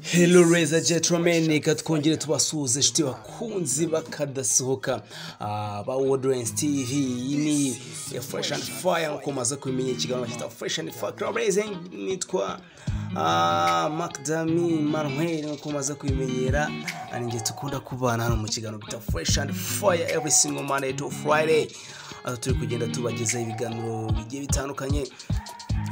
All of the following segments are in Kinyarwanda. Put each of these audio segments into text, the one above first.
Hello Reza Gentlemen katwongere tubasuhuze shiti bakunzi bakadasohoka Ah, ba Wodrens TV iyi ni ya Fresh and Fire uko maze kumenya ikiganiro cyitwa Fresh and Fire Club Raising nitwa ah, Macdami Manuel uko maze kubimenyera ari njye tukunda kubana hano mu kiganiro bita Fresh and Fire every single Monday to Friday aho turi kugenda tubagezaho ibiganiro bigiye bitandukanye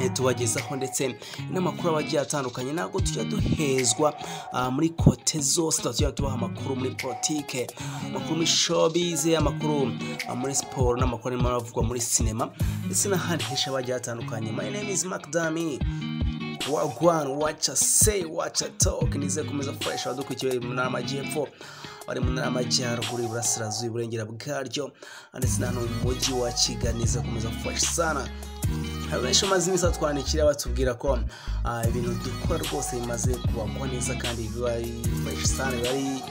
Eh, tubagezaho ndetse n'amakuru aba agiye atandukanye ntabwo tujya duhezwa ah, muri kote zose tujya tubaha amakuru muri politike amakuru muri showbiz amakuru ah, muri siporo n'amakuru arimo aravugwa muri sinema ndetse n'ahandi henshi aba agiye atandukanye my name is macdami wagwan wacha say wacha talk nize kumeza fresh abadukurikiye mu ntara y'amajyepfo bari mu ntara y'amajyaruguru iburasirazuba iburengera bwaryo ndetse na hano mu mujyi wa kigali nize kumeza fresh sana hari benshi bamaze iminsi batwandikira batubwira ko ah, ibintu dukora rwose bimaze kubakwa neza kandi biba ari fresh sana biba ari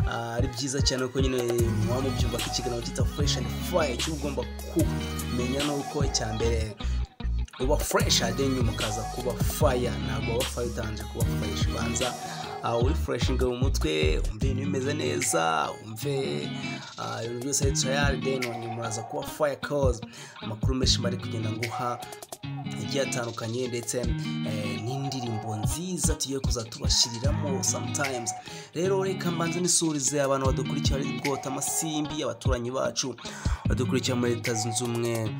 ah, ari byiza cyane kuko nyine muba mubyumva ko ikiganiro cyitwa fresh and fire cyo ugomba kumenya ni uko icya mbere uba fureshi hajya nyuma ukaza kuba faya ntabwo waba faya utabanje kuba fureshi banza wifureshinge mu mutwe wumve ibintu bimeze neza wumve ah, ibintu byose ari tayari deni nyuma uraza kuba faya kozi amakuru menshi bari kugenda nguha agiye atandukanye ndetse eh, n'indirimbo nziza tugiye kuza tubashyiriramo sometimes rero reka mbanze nisurize abantu badukurikira bari bwota amasimbi abaturanyi bacu badukurikira muri leta zunze ubumwe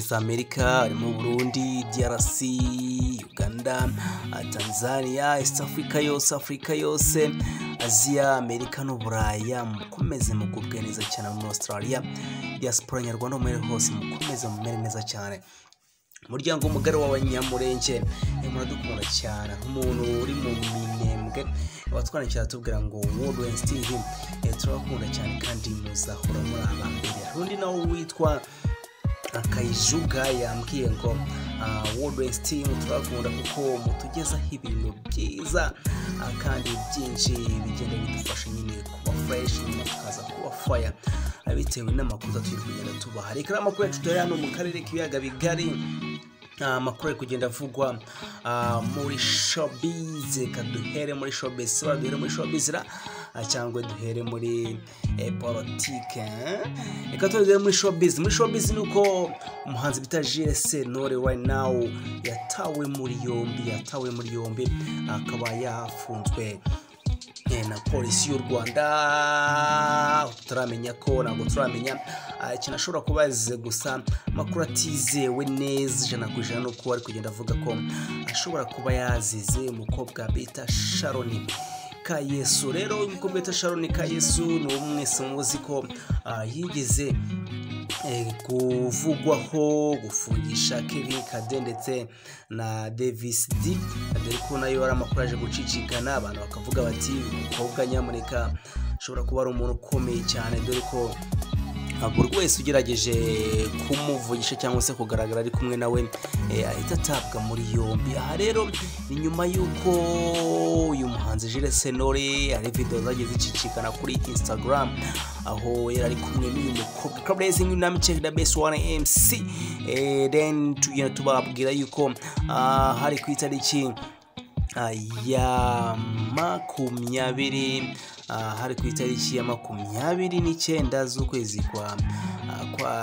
za amerika harimo burundi drc uganda ah, tanzania east africa yose afurika yose aziya amerika n'uburaya mukomeze mugubwe neza cyane muri australia diaspora nyarwanda muri hose mukomeze mumere neza cyane umuryango mugari w'abanyamurenge eh, muradukunda cyane nk'umuntu uri mu minembwe abatwandikira tubwira ngo world wens tv eh, turabakunda cyane kandi muzahora muri abambere hari undi nawe witwa akayijuga yambwiye ngo wodwesi timu turabakunda kuko mutugezaho ibintu byiza ah, kandi byinshi bigenda bidufasha nyine kuba fureshi nyuma tukaza kuba faya ah, bitewe n'amakuru turi kugenda tubaha reka n'amakuru yacu turi hano mu karere k'ibiyaga bigari Ah, amakuru ari kugenda avugwa ah, muri showbiz reka duhere muri showbiz siba duhere muri showbiz ra ah, cyangwa duhere muri eh, politike eh? reka tuhere muri showbiz muri showbiz ni uko umuhanzi bita Jules Sentore right now yatawe muri yombi yatawe muri yombi akaba yafunzwe eh, na polisi y'u rwanda tutaramenya ko ntabwo turamenya ah, ikintu ashobora kuba yazize gusa amakuru atizewe neza ijana ku ijana ni uko ari kugenda avuga ko ashobora kuba yazize umukobwa bita sharoni kayesu rero uyu mukobwa bita sharoni kayesu ni uwo mwese muzi ko ah, yigeze eh, kuvugwaho gufungisha kevin kade ndetse na davis d dore ko nayo ari amakuru aje gucicikana abantu bakavuga bati uyu mukobwa nyamuneka ashobora kuba ari umuntu ukomeye cyane dore ko ntabwo buri wese ugerageje kumuvugisha cyangwa se kugaragara ari kumwe nawe eh, ahita atabwa muri yombi aha rero ni nyuma y'uko uyu muhanzi Jules Sentore hari videwo zagiye zicicikana kuri Instagram aho yari ari kumwe n'uyu mukobwa Club Raising Unami Check the Best One MC eh, then tugenda tubabwira yuko ah, hari ku itariki Ah, ya makumyabiri ah, hari ku itariki ya makumyabiri n'icyenda z'ukwezi kwa ah, kwa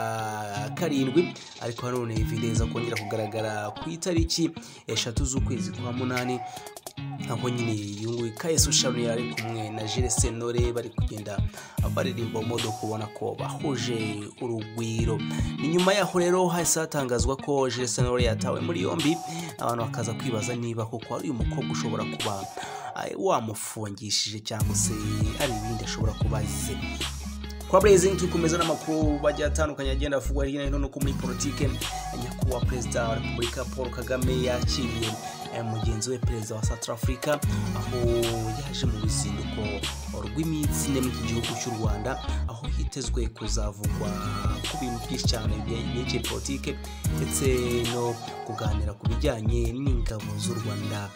karindwi ariko nanone videwo iza kongera kugaragara ku itariki eshatu z'ukwezi kwa munani aho nyine yunguye kayesu sharoni yari kumwe na jire senore bari kugenda baririmba mu modoka ubona ko bahuje urugwiro ni nyuma yaho rero hahise hatangazwa ko jire senore yatawe muri yombi abantu bakaza kwibaza niba koko ari uyu mukobwa ushobora kuba eh, wamufungishije cyangwa se ari ibindi ashobora kuba azize kwa blazing tukomeza n'amakuru bagiye atandukanye agenda avugwa hirya no hino nuko muri politike nyakubahwa perezida wa repubulika paul kagame yakiriye eh, mugenzi we perezida wa south africa aho yaje mu ruzinduko rw'iminsi ine mu iki gihugu cy'u rwanda aho hitezwe kuzavugwa ku bintu byinshi cyane byerekeye politike ndetse no kuganira ku bijyanye n'ingabo z'u rwanda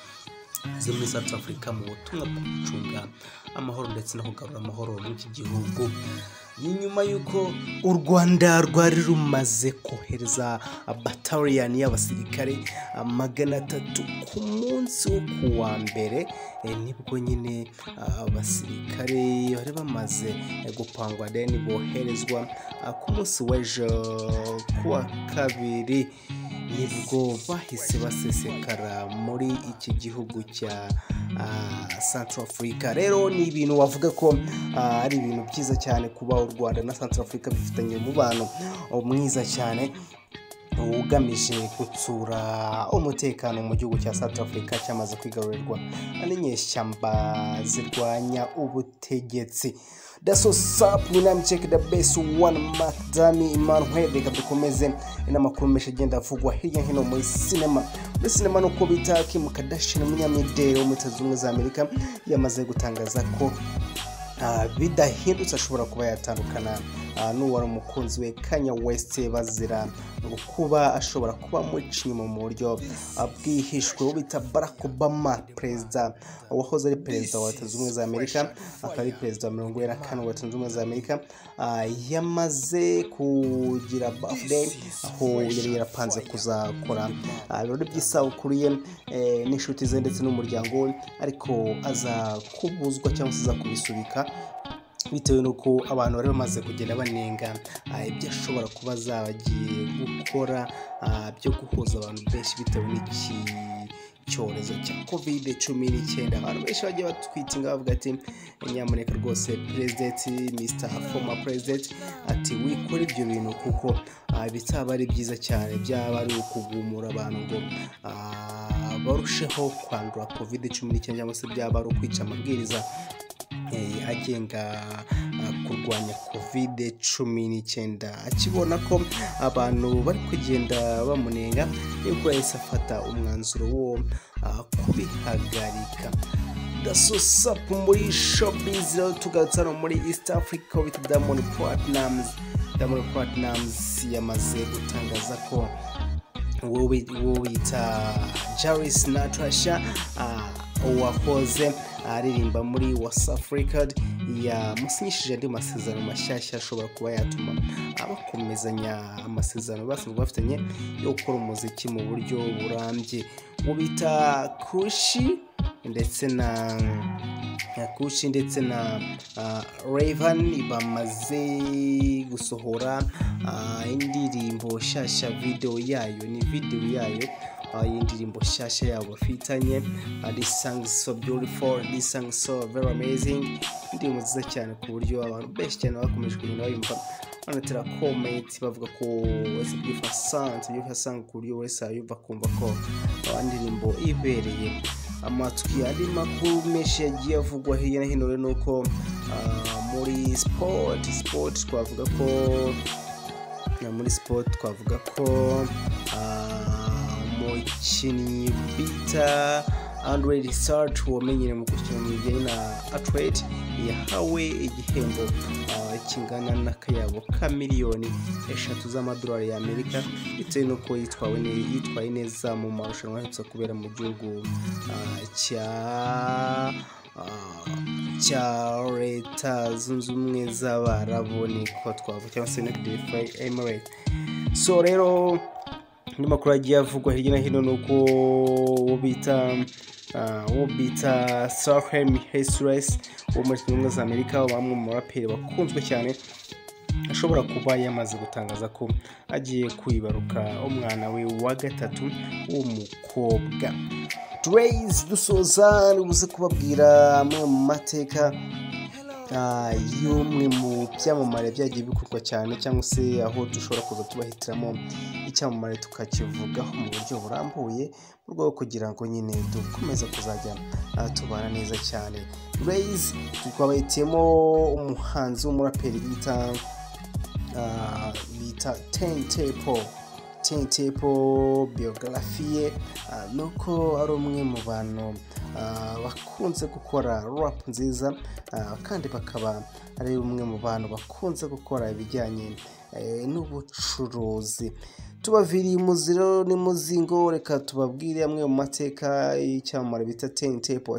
zo muri South Africa mu butumwa bwo gucunga amahoro ndetse no kugarura amahoro muri iki gihugu ni nyuma y'uko u rwanda rwari rumaze kohereza batariyani y'abasirikare magana atatu ku munsi wo ku wa mbere eh, nibwo nyine ah, abasirikare bari bamaze eh, gupangwa deni boherezwa ah, ku munsi w'ejo ku wa kabiri nibwo bahise basesekara muri iki gihugu cya ah, Central Africa rero ni ibintu wavuga ko ah, ari ibintu byiza cyane kuba u Rwanda na Central Africa bifitanye umubano oh, mwiza cyane ugamije gutsura umutekano mu gihugu cya South Africa cyamaze kwigarurirwa n'inyeshyamba zirwanya ubutegetsi daso sapu namcheke da base one madami emmanuel reka dukomeze n'amakuru menshi agenda avugwa hirya no hino muri sinema muri sinema nuko bita kim kardashian umunyamideli wo muri leta zunze ubumwe za amerika yamaze gutangaza ko Ah, bidahindutse ashobora kuba yatandukana ah, n'uwari umukunzi we kanya west bazira kuba ashobora kuba amuca inyuma mu buryo ah, bwihishwe uwo bita barack obama perezida wahoze ari perezida wa leta zunze ubumwe za amerika akaba ari perezida wa mirongo ine na kane wa leta zunze ubumwe za amerika ah, yamaze kugira birthday aho yari yarapanze kuzakora ah, ibirori by'isabukuru ye eh, n'inshuti ze ndetse n'umuryango we ariko aza kubuzwa cyangwa se aza kubisubika bitewe n'uko abantu bari bamaze kugenda banenga ah, ibyo ashobora kuba azagiye gukora ah, byo guhuza abantu benshi bitewe n'iki cyorezo cya kovide cumi n'icyenda abantu benshi bagiye batwitinga bavuga ati nyamuneka rwose perezidenti mr foma perezidenti ati wikora ibyo bintu kuko ah, bizaba ari byiza cyane byaba ari ukugumura abantu ngo ah, barusheho kwandura kovide cumi n'icyenda cyangwa se byaba ari ukwica amabwiriza eh, agenga ah, kurwanya covid cumi n'icyenda akibona ko abantu bari kugenda bamunenga nibwo yahise afata umwanzuro wo ah, kubihagarika daso sapu muri shopizi rero tugarutse hano muri east africa aho bita diamond platinums diamond platinums yamaze gutangaza ko uwo wi- uwo bita jaris natasha ah, wahoze aririmba muri wasafu rekodi yamusinyishije andi masezerano mashyashya ashobora kuba yatuma abakomezanya amasezerano basanzwe bafitanye yo gukora umuziki mu buryo burambye uwo bita kushi ndetse na Nyakushi ndetse na uh, Raven bamaze gusohora ah, indirimbo nshyashya video yayo ni video yayo ah, y'indirimbo nshyashya yabo bafitanye ah, this song is so beautiful this song is so very amazing indirimbo nziza cyane ku buryo abantu benshi cyane bakomeje kugenda bayumva banatera komenti bavuga ko wese bwifa sanse bwifa sanse ku buryo wese yumva akumva ko aba indirimbo ibereye amatwi ari makuru menshi yagiye avugwa hirya no hino rero ni uko ah, muri sipoti sipoti twavuga ko na muri sipoti twavuga ko ah, umukinnyi bita Andre Research wamenyere mu gukina mu bijyanye na Athlete yahawe igihembo ah, kingana n'akayabo ka miliyoni eshatu z'amadolari y'Amerika bitewe n'uko yitwawe ne- yitwaye neza mu marushanwa aherutse kubera mu gihugu ah, cya ah, cya leta zunze ubumwe z'abarabu niko twavuga cyangwa se netidefayi emirate so rero andi makuru agiye avugwa hirya no hino ni uko uwo bita ah, uwo bita Sarahim Hesres wo muri Leta Zunze ubumwe za Amerika bamwe mu baraperi bakunzwe cyane ashobora kuba yamaze gutangaza ko agiye kwibaruka umwana we wa gatatu w'umukobwa Dreys dusoza nibuze kubabwira amwe mu mateka ah, y'umwe mu byamamare byagiye bikorwa cyane cyangwa se aho dushobora kuza tubahitiramo icyamamare tukakivugaho mu buryo burambuye mu rwego rwo kugira ngo nyine dukomeze kuzajya ah, tubana neza cyane Dreys twabahitiyemo umuhanzi w'umuraperi bita ah, bita tentepo tentepo biogarafiye ni uko ari umwe mu bantu ah, bakunze gukora rap nziza ah, kandi bakaba ari umwe mu bantu bakunze gukora ibijyanye eh, n'ubucuruzi tubaviriye umuziro n'umuzingo reka tubabwire amwe mu mateka y'icyamamare bita tentepo